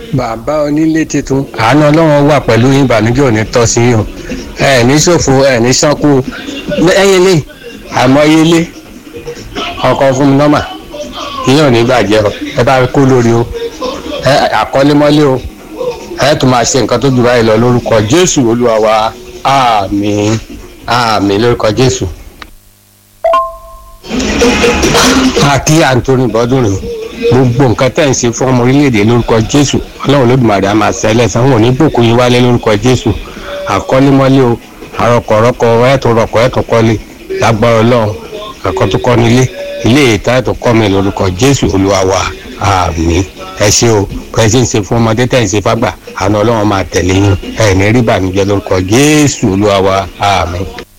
bàbá onílé tuntun àánú ọlọ́run wà pẹ̀lú yín ìbànújẹ́ òní tọ́ sí yín o ẹ ní ṣòfò ẹ ní ṣánkú ẹyin lé àmọ́yé lé ọkọ̀ fún mi nọ́mà ìyẹn ò ní bàjẹ́ o ẹ bá kó lórí o ẹ àkọ́lémọ́lé o ẹ tún máa ṣe nǹkan tó jù báyìí lọ lórúkọ jésù olúwa wa àmín àmín lórúkọ jésù. àkí àǹtóní bọ́dún rè gbogbo nǹkan tẹ̀ ń ṣe fún ọmọ orílẹ̀-èdè lórúkọ jésù ọlọ́run lódùmarè á máa ṣẹlẹ̀ sanwó ní bùkún yín wálé lórúkọ jésù àkọ́lémọ́lé o àrọ̀kọ̀rọ̀kọ̀ ẹ̀tún rọ̀kọ̀ ẹ̀tún kọ́lé lágbára ọlọ́run ẹ̀kọ́ tó kọ́ nílé ilé ìta ẹ̀tún kọ́ mi lórúkọ jésù olúwa wa àmín ẹ ṣe o bẹ́ẹ̀ ṣe ń ṣe fún ọmọdé tẹ̀ ń ṣe fágbà àná ọlọ́run máa tẹ̀lé yín ẹ̀ ní rí bàmíjẹ́ lórúkọ jésù olúwa wa àmín.